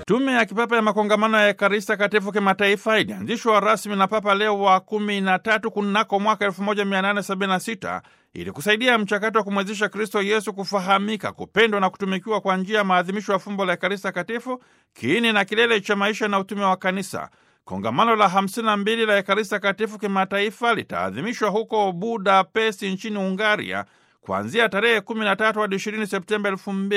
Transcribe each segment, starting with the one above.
Tume ya kipapa ya makongamano ya Ekaristi Takatifu kimataifa ilianzishwa rasmi na Papa Leo wa kumi na tatu kunako mwaka 1876 ili kusaidia mchakato wa kumwezesha Kristo Yesu kufahamika, kupendwa na kutumikiwa kwa njia ya maadhimisho ya fumbo la Ekaristi Takatifu, kiini na kilele cha maisha na utume wa Kanisa. Kongamano la 52 la Ekaristi Takatifu kimataifa litaadhimishwa huko Budapesti nchini Ungaria kuanzia tarehe 13 hadi 20 Septemba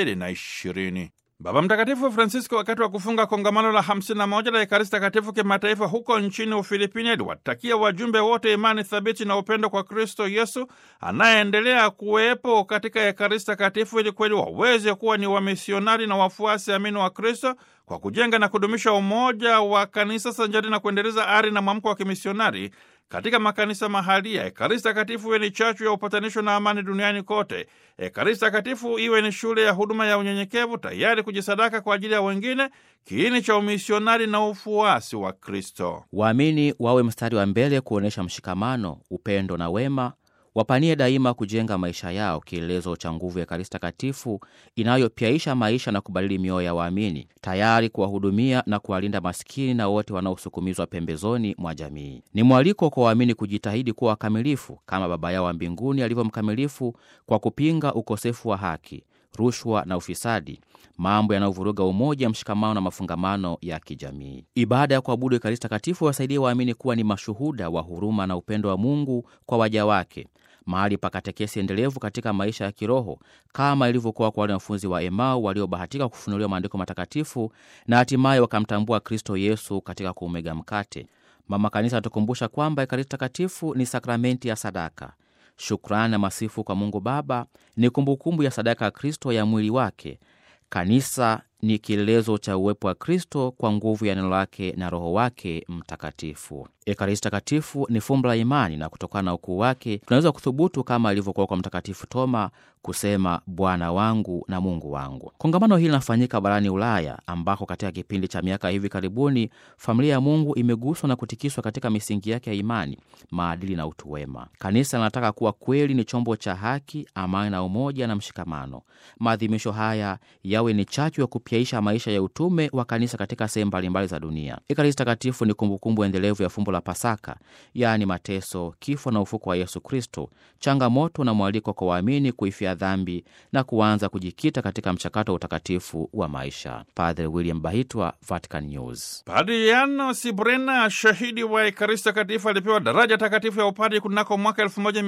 2020. Baba Mtakatifu Francisco wakati wa kufunga kongamano la 51 la Ekaristi Takatifu kimataifa huko nchini Ufilipini aliwatakia wajumbe wote imani thabiti na upendo kwa Kristo Yesu anayeendelea kuwepo katika Ekaristi Takatifu ili kweli waweze kuwa ni wamisionari na wafuasi amini wa Kristo kwa kujenga na kudumisha umoja wa kanisa sanjari na kuendeleza ari na mwamko wa kimisionari katika makanisa mahalia. Ekaristi Takatifu iwe ni chachu ya upatanisho na amani duniani kote. Ekaristi Takatifu iwe ni shule ya huduma ya unyenyekevu, tayari kujisadaka kwa ajili ya wengine, kiini cha umisionari na ufuasi wa Kristo. Waamini wawe mstari wa mbele kuonyesha mshikamano, upendo na wema wapanie daima kujenga maisha yao kielelezo cha nguvu ya Ekaristi Takatifu inayopyaisha maisha na kubadili mioyo ya waamini, tayari kuwahudumia na kuwalinda maskini na wote wanaosukumizwa pembezoni mwa jamii. Ni mwaliko kwa waamini kujitahidi kuwa wakamilifu kama Baba yao wa mbinguni alivyo mkamilifu, kwa kupinga ukosefu wa haki, rushwa na ufisadi, mambo yanayovuruga umoja, mshikamano na mafungamano ya kijamii. Ibada ya kuabudu Ekaristi Takatifu wasaidie waamini kuwa ni mashuhuda wa huruma na upendo wa Mungu kwa waja wake, mahali pa katekesi endelevu katika maisha ya kiroho kama ilivyokuwa kwa wale wanafunzi wa Emau waliobahatika kufunuliwa maandiko matakatifu na hatimaye wakamtambua Kristo Yesu katika kuumega mkate. Mama Kanisa anatukumbusha kwamba Ekaristi Takatifu ni sakramenti ya sadaka. Shukrani na masifu kwa Mungu Baba ni kumbukumbu ya sadaka ya Kristo ya mwili wake. Kanisa ni kielelezo cha uwepo wa Kristo kwa nguvu ya neno lake na Roho wake Mtakatifu. Ekaristi Takatifu ni fumbo la imani, na kutokana na ukuu wake tunaweza kuthubutu kama ilivyokuwa kwa Mtakatifu Toma kusema Bwana wangu na Mungu wangu. Kongamano hili linafanyika barani Ulaya, ambako katika kipindi cha miaka hivi karibuni familia ya Mungu imeguswa na kutikiswa katika misingi yake ya imani, maadili na utu wema. Kanisa linataka kuwa kweli ni chombo cha haki, amani na umoja na mshikamano. Maadhimisho haya yawe ni chachu ya kupyaisha maisha ya utume wa kanisa katika sehemu mbalimbali za dunia. Ekaristi Takatifu ni kumbukumbu endelevu ya fumbo la Pasaka, yaani mateso, kifo na ufuko wa Yesu Kristo, changamoto na mwaliko kwa waamini kuifia dhambi na kuanza kujikita katika mchakato wa utakatifu wa maisha. Padre William Bahitwa, Vatican News. Padri Yano Sibrena, shahidi wa Ekaristi Takatifu, alipewa daraja takatifu ya upadi kunako mwaka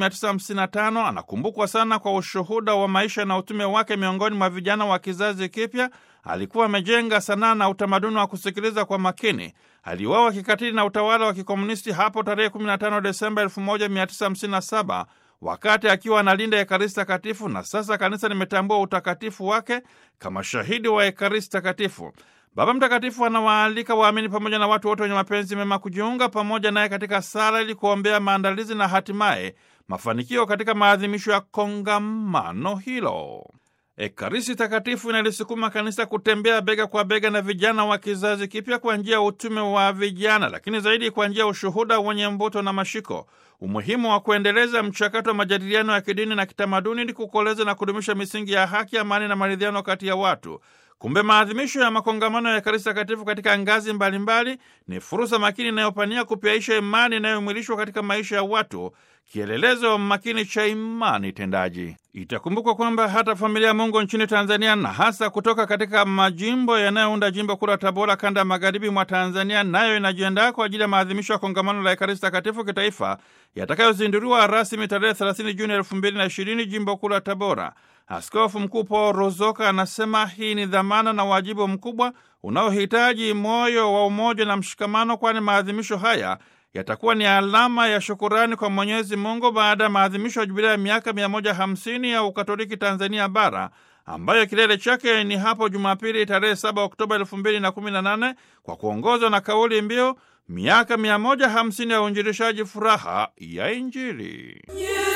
1955. Anakumbukwa sana kwa ushuhuda wa maisha na utume wake miongoni mwa vijana wa kizazi kipya. Alikuwa amejenga sanaa na utamaduni wa kusikiliza kwa makini. Aliuawa kikatili na utawala wa kikomunisti hapo tarehe 15 Desemba 1957 wakati akiwa analinda Ekaristi Takatifu, na sasa kanisa limetambua utakatifu wake kama shahidi wa Ekaristi Takatifu. Baba Mtakatifu anawaalika waamini pamoja na watu wote wenye mapenzi mema kujiunga pamoja naye katika sala ili kuombea maandalizi na hatimaye mafanikio katika maadhimisho ya kongamano hilo. Ekaristi Takatifu inalisukuma kanisa kutembea bega kwa bega na vijana wa kizazi kipya kwa njia ya utume wa vijana, lakini zaidi kwa njia ya ushuhuda wenye mvuto na mashiko. Umuhimu wa kuendeleza mchakato wa majadiliano ya kidini na kitamaduni ili kukoleza na kudumisha misingi ya haki, amani na maridhiano kati ya watu. Kumbe maadhimisho ya makongamano ya Ekaristi Takatifu katika ngazi mbalimbali ni fursa makini inayopania kupyaisha imani inayomwilishwa katika maisha ya watu, kielelezo makini cha imani tendaji. Itakumbukwa kwamba hata familia ya Mungu nchini Tanzania na hasa kutoka katika majimbo yanayounda jimbo kuu la Tabora, kanda ya magharibi mwa Tanzania, nayo inajiandaa kwa ajili ya maadhimisho ya kongamano la Ekaristi Takatifu kitaifa yatakayozinduliwa rasmi tarehe 30 Juni 2020 jimbo kuu la Tabora. Askofu Mkuu Paul Ruzoka anasema hii ni dhamana na wajibu mkubwa unaohitaji moyo wa umoja na mshikamano, kwani maadhimisho haya yatakuwa ni alama ya shukurani kwa Mwenyezi Mungu baada ya maadhimisho ya jubilea ya miaka 150 ya Ukatoliki Tanzania Bara, ambayo kilele chake ni hapo Jumapili tarehe 7 Oktoba 2018 kwa kuongozwa na kauli mbiu miaka 150 ya uinjilishaji, furaha ya Injili. Yeah.